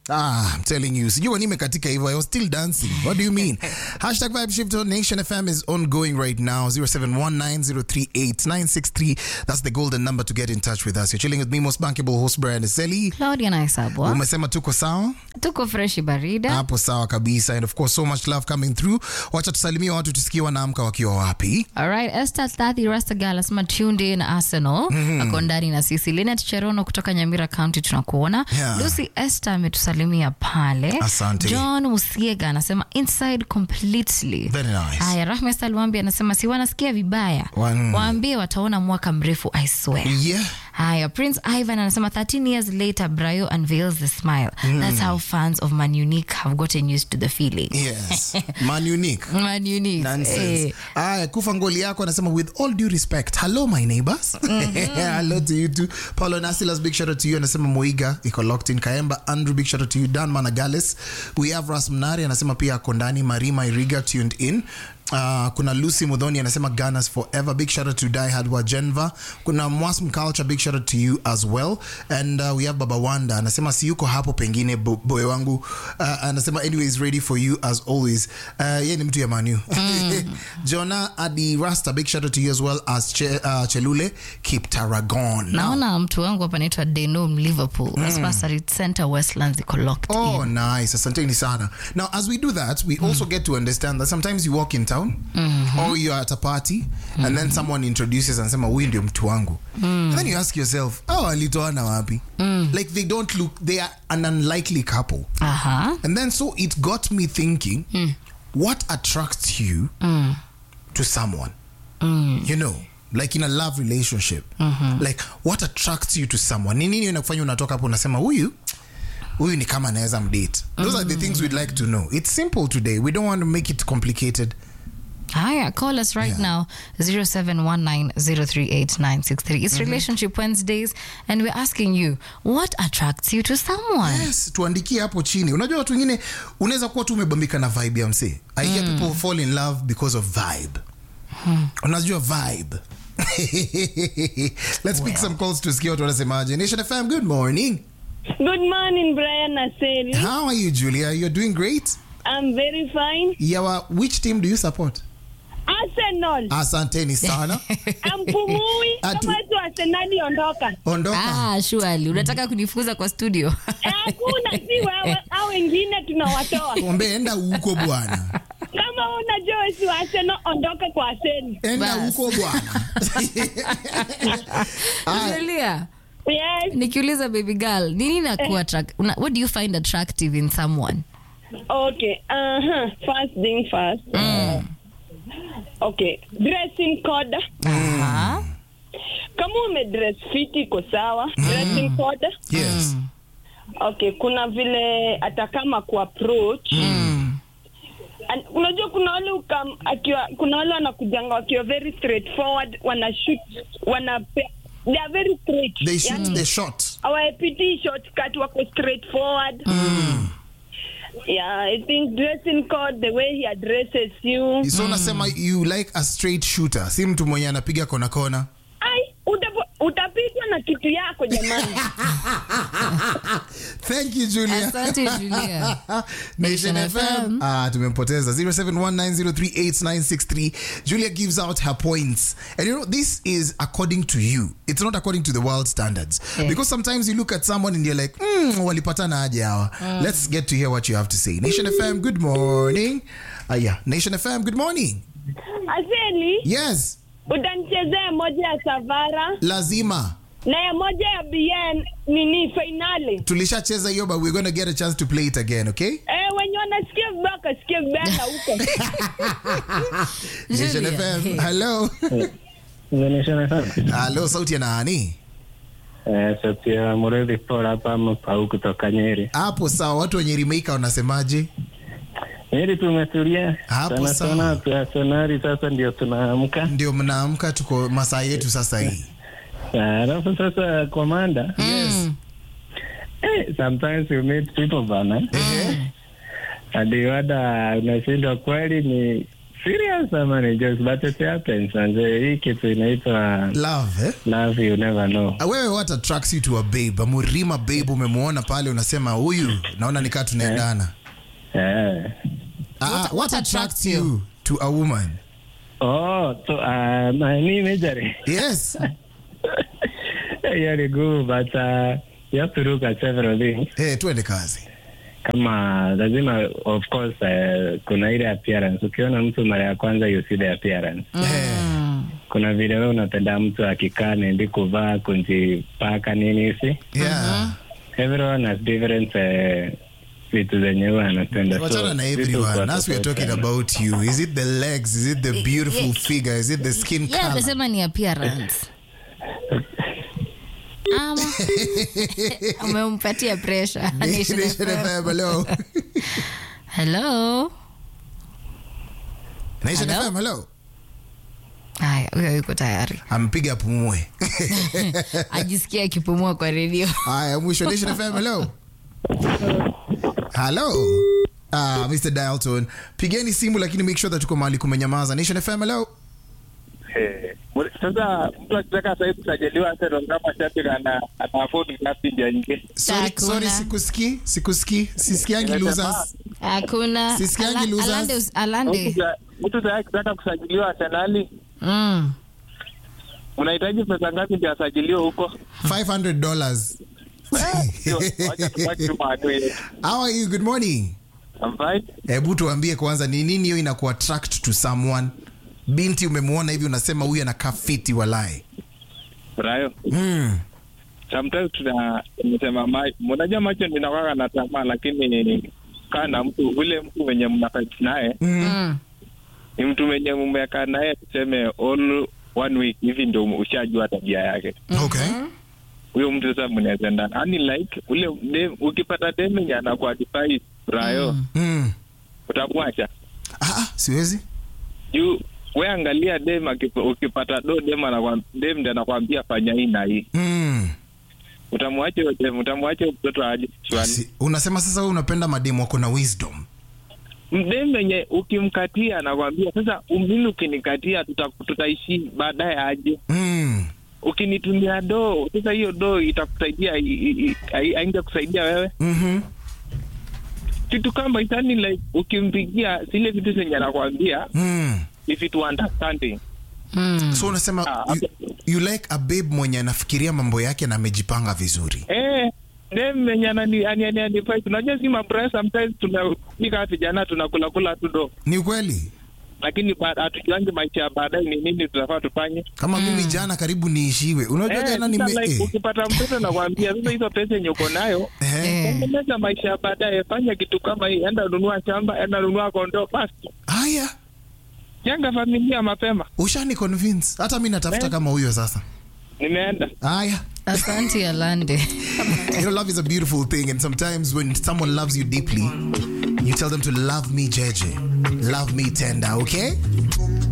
Ah, I'm telling you. Sijui wani imekatika hivyo. I was still dancing. What do you mean? Hashtag Vibe Shift on Nation FM is ongoing right now. 0719038963. That's the golden number to get in touch with us. You're chilling with me, most bankable host Brian Eseli. Claudia na Isabwa. Umesema tuko sawa? Tuko freshi barida. Hapo sawa kabisa. And of course, so much love coming through. Wacha tusalimie watu tusikie wanaamka wakiwa wapi. All right, Esther Thathi Rastagal anasema tuned in Arsenal. Ako ndani na sisi. Linet Cherono kutoka Nyamira County tunakuona. Yeah. Lucy Esther ametusalimia pale. Asante. John Musiega anasema inside completely. Very nice. Haya, Rahma Salwambi anasema si wanasikia vibaya. Wan- Waambie wataona mwaka mrefu I swear. Yeah. Haya, Prince Ivan anasema 13 years later Brayo unveils the smile. That's how fans of Man Unique have gotten used to the feeling. Yes. Man unique. Man Unique. Nonsense. Eh. Aya, kufa ngoli yako anasema with all due respect hello my neighbors hello to you too paulo nasilas big shout out to you anasema moiga iko locked in kaemba andrew big shout out to you dan managales we have ras mnari anasema pia ako ndani marima iriga tuned in Uh, kuna lucy mudhoni anasema ganas forever big shout out to diehard wa genva kuna mwasm culture big shout out to you as well and uh, we have baba wanda anasema si yuko hapo pengine bo- boy wangu uh, anasema anyways ready for you as always uh, ye ni mtu ya manu jona adi rasta big shout out to you as well as che, uh, chelule keep taragon naona mtu wangu hapa anaitwa denom liverpool mm. center westlands iko locked Oh, in. nice. Asanteni sana. Now, as we do that, we also get to understand that sometimes you walk in town or you're at a party and then someone introduces and sema huyu ndio mtu wangu. And then you ask yourself, oh, alitoana wapi? Like they don't look, they are an unlikely couple. Aha. And then so it got me thinking, what attracts you to someone? You know, like in a love relationship. Like what attracts you to someone? Ni nini inakufanya unatoka hapo unasema huyu huyu ni kama anaweza mdate. Those are the things we'd like to know. It's simple today. We don't want to make it complicated. Haya, call us right now 0719038963. It's Relationship Wednesdays and we're asking you what attracts you to someone? Yes, tuandikie hapo chini. Unajua watu wengine unaweza kuwa tu umebambika na vibe ya msee. I hear people fall in love because of vibe. Unajua vibe. Let's pick some calls tusikie watu wanasemaje. Nation FM, good morning. Good morning, Brian Aseli. How are you, Julia? You're doing great. I'm very fine. Yawa, which team do you support? Arsenal. Asanteni sana. Ampumui Atu- kama tu Arsenali ondoka. Ondoka. Ah, surely. Unataka kunifukuza kwa studio? Eh, Hakuna si wewe au wengine tunawatoa. Ombe enda huko bwana. Kama unajua si wa Arsenal ondoka kwa Arsenal. Enda Bas. huko bwana. Aya. Julia, Yes. nikiuliza baby girl, nini nakuwa attract- una- what do you find attractive in someone? Okay. Uh-huh. First thing first. Okay. Dressing code. Aha. Kama umedress fit iko sawa. Dressing code. Yes. Okay, kuna vile hata kama kuapproach And unajua kuna wale ukam, akiwa kuna wale wanakujanga wakiwa very straightforward wana shoot wana they are very straight They shoot yani, the shot. hawapitii shortcut wako straightforward yeah i think dressing code the way he addresses you So unasema you like a straight shooter. Si mtu mwenye anapiga kona kona. ai utapo- utapigwa na kitu yako jamani Thank you, Julia. Asante, Julia. Nation Nation FM. FM. Ah, tumempoteza 0719038963. Julia gives out her points. And you know, this is according to you. It's not according to the world standards. Yeah. Because sometimes you look at someone and you're like, hmm, walipatana aje hawa. Let's get to hear what you have to say. Nation FM, good morning. Ah, yeah. Nation FM, good morning. aseli Yes, utanichezea moja ya savara lazima. na ya moja ya bn nini fainali Tulishacheza hiyo but we're going to get a chance to play it again, okay? Eh, wenye wanasikia vibaya wakasikia vibaya na huko Nation Julia. FM. Hello. Nation FM. Hello, sauti ya nani? Eh, sauti ya Muridhi Paul hapa Mpau kutoka Nyeri. Hapo sawa, watu wenye remake wanasemaje? Nyeri tumetulia Hapo sana sawa. sana, tuasenari sasa ndio tunaamka. Ndio mnaamka, tuko masaa yetu sasa hii. Ah, Alafu sasa komanda, Yes. eh, sometimes you meet people bana, Ehe. hadi wada unashindwa kweli ni serious ama ni jokes but it happens manze hii kitu inaitwa love eh? love you never know Ah, wewe what attracts you to a babe amurima babe umemwona pale unasema huyu naona nikaa tunaendana eh Ah, What- what, what attracts attracts you to a woman oh so uh, my major yes yeah ni good but uh, you have to look at several things hey, tuende kazi kama lazima of course uh, kuna ile appearance ukiona mtu mara ya kwanza you see the appearance Eh, kuna vile wewe unapenda mtu akikaa nendi kuvaa kunjipaka nini hivi yeah. everyone has different uh, vitu zenye huwa anapenda wachana na vitu everyone kwa as we are talking tofauti. about you is it the legs is it the beautiful yeah. figure is it the skin yeah, color amesema ni appearance ama umempatia pressure Nation Nation FM. FM, hello hello Nation Hello? FM, hello haya huyo yuko tayari ampiga apumue ajisikia akipumua kwa redio haya mwisho Nation FM, hello hello Ah, Mr. Dialton pigeni simu lakini make sure that tuko mahali kumenyamaza Nation FM, hello Eh, sasa mtu akitaka sahii kusajiliwa Arsenal kama shabiki ana ana afford ngapi nje nje? sorry, Hakuna. sorry sikusikii sikusikii sisikiangi losers hakuna Sisikiangi Ala- losers. alande us- alande Mtu sa- Mtu sahii akitaka kusajiliwa Arsenal Mm. unahitaji pesa ngapi ndio asajiliwe huko? 500 dollars Sio, wacha tubaki tu mahali yetu. how are you good morning I'm fine. hebu tuambie kwanza ni nini hiyo inaku attract to someone binti umemwona hivi unasema huyu anakaa fiti walai Brayo. mm. Sometimes tuna tunasema ma- unajua macho ninakwanga na tamaa lakini kaa na mtu ule mtu mwenye mnafight naye Mm. ni mtu mwenye mmekaa naye tuseme all one week hivi ndio ushajua tabia yake. okay huyo mtu sasa mnaweza endana yani like ule dem, ukipata deme anakuwa advise brayo mm. utamwacha ah, ah, siwezi juu we angalia dem akipa- ukipata do dem anakwam- dem ndi anakwambia fanya hii na hii mm. utamwacha huyo dem utamwacha huyo mtoto aje shwani si, unasema sasa wewe unapenda mademu wako na wisdom dem wenye ukimkatia anakwambia sasa mimi ukinikatia tuta- tutaishi baadaye aje mm. ukinitumia doo sasa hiyo doo itakusaidia i- i- i- ai- ainge kusaidia wewe mm-hmm. kitu kama itani like ukimpigia zile vitu zenye anakwambia mm. if it understanding Mm. so unasema Ah, you, you like a babe mwenye anafikiria mambo yake na amejipanga vizuri eh dem menye anani ani ani ani fight unajua si mabra sometimes tunafika vijana tunakula kula tu do ni ukweli lakini ba- hatujuangi maisha ya baadaye ni nini tunafaa tufanye kama mimi jana karibu niishiwe unajua Eh, jana sasa nime like, eh. ukipata mtoto nakwambia sasa hizo pesa yenye uko nayo Eh. Eh. tengeneza maisha ya baadaye fanya kitu kama hii enda nunua shamba enda nunua kondoo basi haya jenga familia mapema ushani convince hata mi natafuta Eh. kama huyo sasa nimeenda haya asante alande you know, love is a beautiful thing, and sometimes when someone loves you deeply, you tell them to love me, Jeje, love me tender, okay?